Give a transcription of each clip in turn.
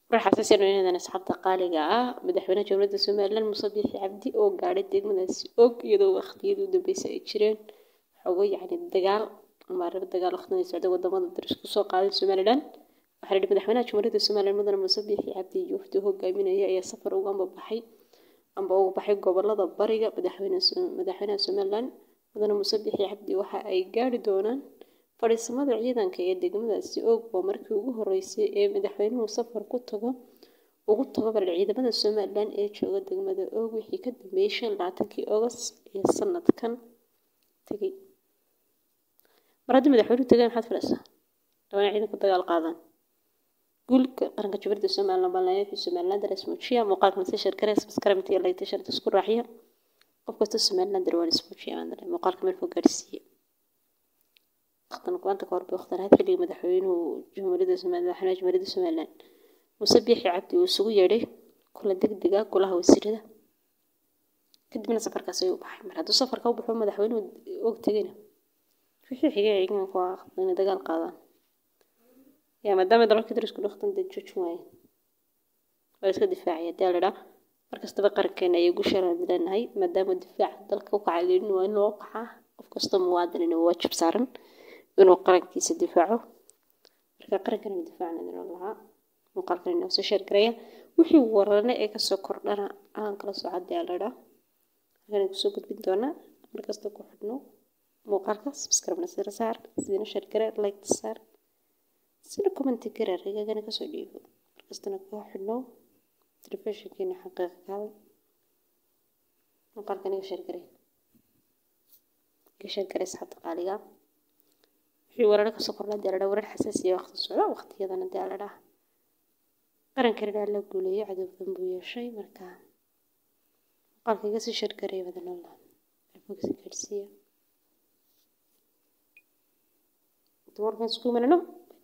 waxaa sasirnaynadan asxaabta qaaliga ah madaxweynaha jamhuuriyadda somalilan muuse biixi cabdi oo gaadhay degmadaasi og iyadoo waqtiyadii u dambeysay ay jireen xogo yacni dagaal ama arrimo dagaal waqtidan ay socday wadamada daris kusoo qaaday somalilan waxaa la madaxweynaha jamhuuriyadda somalilan mudane muuse biixi cabdi iyo wafdi hogaaminaya ayaa safar uga ambabaxay amba uga baxay gobolada bariga madaxweynaha somalilan mudane muuse biixi cabdi waxa ay gaari doonaan fadhiisamada ciidanka ee degmadaasi og waa markii ugu horeysay ee madaxweynuhu safar ku tago ugu tago bal ciidamada somalilan ee jooga degmada og wixii ka dambeeyey shan labaatankii august ee sanadkan tegey mar haddii madaxweynuhu tegay maxaad filaysaa dhawana ciidanku dagaal qaadaan guulka qaranka jubaladda somalilan baanlayaafii somalilan darees muujiya muuqaalka masashar garees maskaramit iyo layta sharta isku raaxiya qof kasta somalilan darwaan ismuujiya muuqaalka meel fog gaarsiiya waqtan maanta kahor bay waqtan ahayd xilligii madaxweynuhu jamhuuriyadda somalilan madaxweynaha jamhuuriyadda somalilan muuse biixi cabdi uu isugu yeedhay kula degdega golaha wasiirada kadibna safarkaas ayuu baxay mar hadduu safarka u baxo madaxweynuhu og tegayna wixii xigay ciidanku waa inay dagaal qaadaan yaa maadaama dalalkii darisku dhaqtan dee joojin waayeen waa iska difaacaya dee la idhaa mar kastaba qarankeena ayay gusharaan leenahay maadaama difaaca dalka u kaca leelin waa in loo kacaa qof kasta muwaadin inuu waajib saaran inuu qarankiisa difaaco marka qarankan difaacna inuu lahaa muuqaalkan inoo soo sheer garaya wixii warane ee kasoo kordhana aan kala socodee ladhaa halkan kusoo gudbin doonaa markasta ku xidhno muuqaalka subscribe sira saar sidina sheer gare like saar sina commenti gare rigagana kasoo dhiibo markastana ku xidhno telefishinkeena xaqiiqa kaada muuqaalkan iga sheer gare iga sheer gare asxaabta qaaliga wixii warar kasoo kordhaa dee ladhaa warar xasaasiya waqti socda waqtiyadana dee ladhaa qarankan ilaa la guuleeyo cadow badan buu yeeshay marka muuqaalka iga sii shargaray badan allah bogsi gaarsiiya dumarkan isku imanano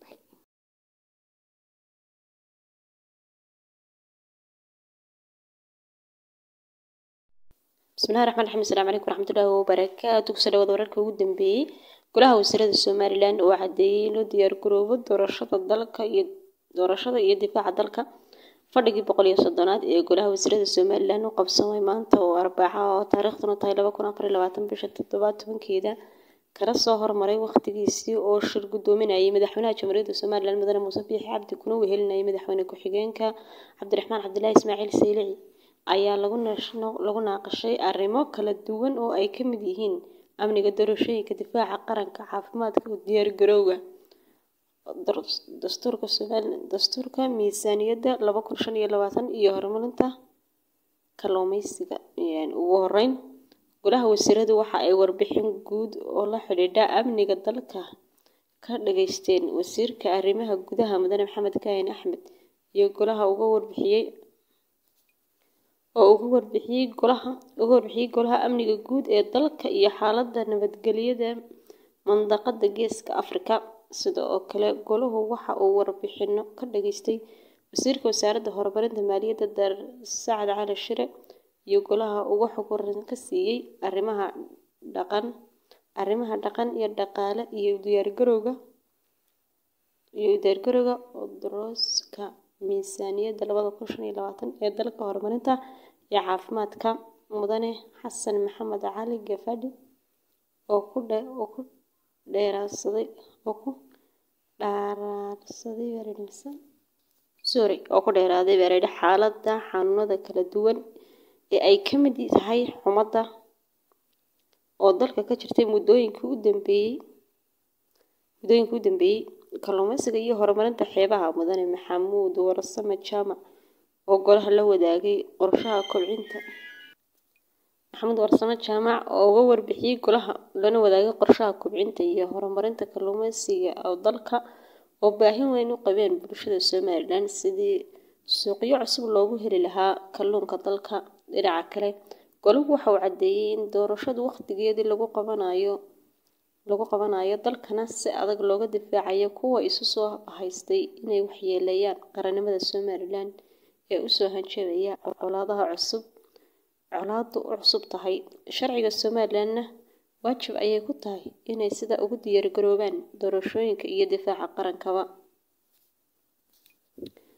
bismillahi raxmaan raxiim asalaamu calaykum waraxmatullaahi wabarakaatu kusoo dhawaada wararka ugu dambeeyey golaha wasiirada somalilan oo caddeeyey in loo diyaar garoobo doorashada dalka iyo doorashada iyo difaaca dalka fadhigii boqol iyo soddonaad ee golaha wasiirada somalilan u qabsamay maanta oo arbaaca oo taariikhduna tahay laba kun afar iyo labaatan bisha toddobaad tobankeeda kala soo hormaray waqtigiisii oo shir guddoominayay madaxweynaha jamhuuriyadda somalilan mudane muuse biixi cabdi kuna wehelinayay madaxweyne ku-xigeenka cabdiraxmaan cabdilaahi ismaaciil saylici ayaa lagu naaqashay arrimo kala duwan oo ay ka mid yihiin amniga doorashooyinka difaaca qaranka caafimaadka diyaargarowga dastuurka somalilan dastuurka miisaaniyadda laba kun shan iyo labaatan iyo horumarinta kalluumeysiga ugu horeyn golaha wasiiradu waxa ay warbixin guud oo la xidhiidha amniga dalka ka dhageysteen wasiirka arrimaha gudaha mudane maxamed kaahin axmed iyo golaha uga warbixiyey oo uga warbixiyey golaha uga warbixiyey golaha amniga guud ee dalka iyo xaaladda nabadgelyada mandaqada geeska afrika sida oo kale golahu waxa uu warbixino ka dhageystay wasiirka wasaaradda horumarinta maaliyadda dar sacad cali shire iyo golaha uga xog waran ka siiyey arrimaha dhaqan arrimaha dhaqan iyo dhaqaale iyo diyaargarowga iyo diyaargarowga odoroska miisaaniyadda labada kun shan iyo labaatan ee dalka horumarinta iyo caafimaadka mudane xasan maxamed cali gafadhi oo ku dhe oo ku dheeraadsaday oo ku dhaaraadsaday weerarnimisa sorry oo ku dheeraaday weerarada xaaladda xanuunada kala duwan ee ay ka mid tahay xumadda oo dalka ka jirtay muddooyinkii u dambeeyey muddooyinkii u dambeeyey kalluumeysiga iyo horumarinta xeebaha mudane maxamuud warsame jaamac oo golaha la wadaagay qorshaha kobcinta maxamuud warsame jaamac oo uga warbixiyey golaha lana wadaagay qorshaha kobcinta iyo horumarinta kalluumeysiga oo dalka oo baahin weyn u qabeen bulshada somalilan sidii suuqyo cusub loogu heli lahaa kalluunka dalka dhinaca kale golahu waxa uu caddeeyey in doorashadu waqtigeedii lagu qabanayo lagu qabanayo dalkana si adag looga difaacayo kuwa isu soo haystay inay waxyeeleeyaan qarannimada somalilan ee usoo hanjabaya colaadaha cusub colaadu u cusub tahay sharciga somalilanna waajib ayay ku tahay inay sida ugu diyaargaroobaan doorashooyinka iyo difaaca qarankaba ugu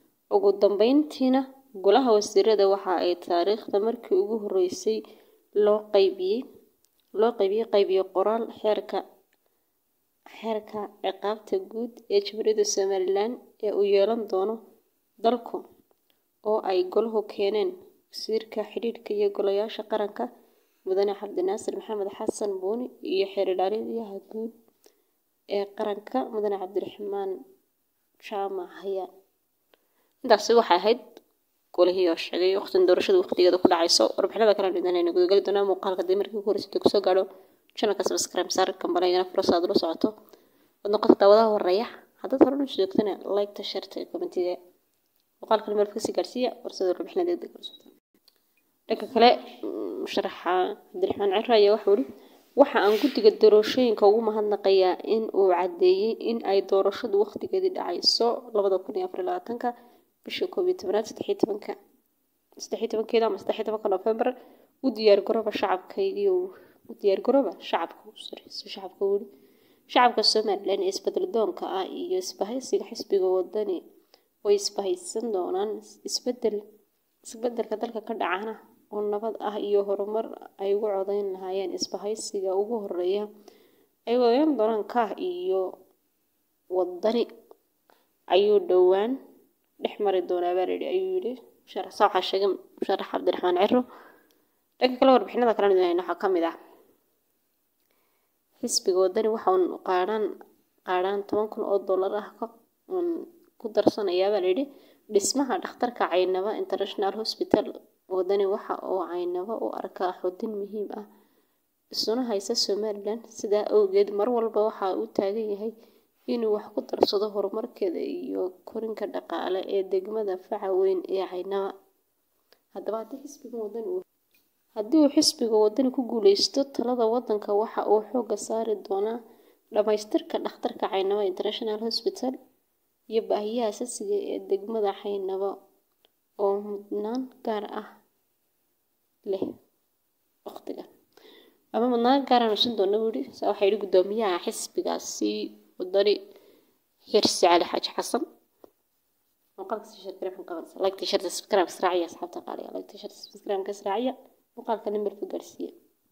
ugu dambeyntiina golaha wasiirada waxa ay taariikhda markii ugu horeysay loo qaybiyey loo qaybiyey qaybiyo qoraal xeerka xeerka ciqaabta guud ee jamhuuriyadda somalilan ee uu yeelan doono dalku oo ay golahu keeneen wasiirka xidhiidhka iyo golayaasha qaranka mudane cabdinaasir maxamed xasan buuni iyo xeer ilaaliyaha guud ee qaranka mudane cabdiraxmaan jaamac hayaan intaasi waxay ahayd golihii oo sheegay waqtin doorashada waqtigeeda ku dhacayso warbixinada kale midnayna gudagali doonaa muuqaalka dib markii ugu horeysay kusoo gaadho channelka subscribe saar kambanigana fursa aad ula socoto wad noqota daawadaha horeeya haddaad hore u joogtana like-ta sharta iyo kommentiga muuqaalkan meel kasii gaarsiiya fursada warbixinada degdeg ula socota dhanka kale musharaxa cabdiraxmaan cira ayaa waxau ihi waxa aan guddiga doorashooyinka ugu mahadnaqayaa in uu caddeeyey in ay doorashadu waqtigeedii dhacayso labada kun iyo afar iyo labaatanka bisha koob iyo tobanaad saddexiyo tobanka saddexiyo tobankeeda ama saddexiyo tobanka nofembar u diyaargarooba shacabkaygiiyo u diyaargarooba shacabka sareyso shacabka weli shacabka somalilan ee isbedel doonka ah iyo isbahaysiga xisbiga wadani way isbahaysan doonaan isbedel isbedelka dalka ka dhacana oo nabad ah iyo horumar ay ugu codeyn lahaayeen isbahaysiga ugu horeeya ay odeyn doonaan kaah iyo wadani ayuu dhowaan dhex mari doonaa baa layidhi ayuu yidhi musharax saa waxaa sheegay musharax cabdiraxmaan ciro dhanka kale warbixinada kalena idin waxaa ka mid ah xisbiga wadani waxa uu qaadhaan qaadhaan toban kun oo dollar ah ka ku darsanayaa baa layidhi dhismaha dhakhtarka caynaba international hospital wadani waxa uu caynaba u arkaa xudin muhiim ah isuna haysa somalilan sidaa awgeed mar walba waxa uu taagan yahay inuu wax ku darsado horumarkeeda iyo korinka dhaqaale ee degmada faca weyn ee caynaba haddaba haddii xisbiga wadani uu haddii uu xisbiga wadani ku guuleysto talada wadanka waxa uu xooga saari doonaa dhammaystirka dhakhtarka caynaba international hospital iyo baahiyaha asaasiga ee degmada caynaba oo mudnaan gaar ah leh waqtigan ama mudnaan gaaraan usan doona buu yidhi saa waxaa yidhi guddoomiyaha xisbigaasi wadani xirsi cali xaaji xasan muuqaalka sii sheer gareefan qabanaysa like t-shirt subscribe israaciya asxaabta qaaliga like t-shirt subscribe ka israaciya muuqaalka nimarka gaarsiiya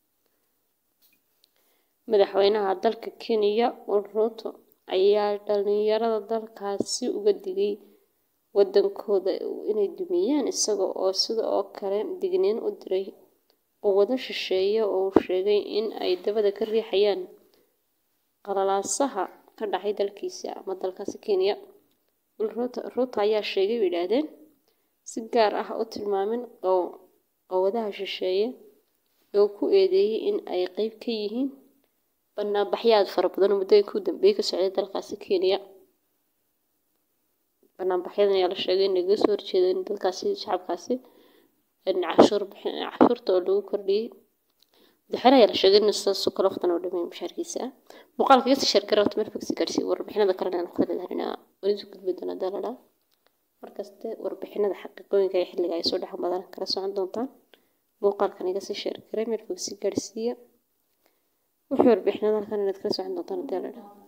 madaxweynaha dalka kenya ruto ayaa dhalinyarada dalkaasi uga digay wadankooda inay dumiyaan isaga oo sida oo kale digniin u diray oo wada shisheeya oo uu sheegay in ay dabada ka riixayaan qalalaasaha ka dhacay dalkiisa ama dalkaasi kenya ruto ayaa sheegay bay yidhaahdeen si gaar ah u tilmaamin qowadaha shisheeye oo ku eedeeyey in ay qeyb ka yihiin banaanbaxyaad fara badan oo muddooyinka u dambeeyey ka socday dalkaasi kenya banaanbaxyadan ayaa la sheegay in laga soo horjeedo in dadkaasi shacabkaasi cashuur bixin cashuurta oo lagu kordhiyey madaxweyne ayaa la sheegay in sidaas oo kale waqtan oo dhammeyn mushaarkiisa ah muuqaalka iga sii sheergara wata marfagsi gaarsiiya warbixinada kalena aan ku leedahay welisu gudbi doona dalala markaste warbixinada xaqiiqooyinka ee xilliga ay soo dhex badan kala socon doontaan muuqaalkan iga sii sheergaray marfagsi gaarsiiya wixii warbixinada halkan inaad kala socon doontaan dalala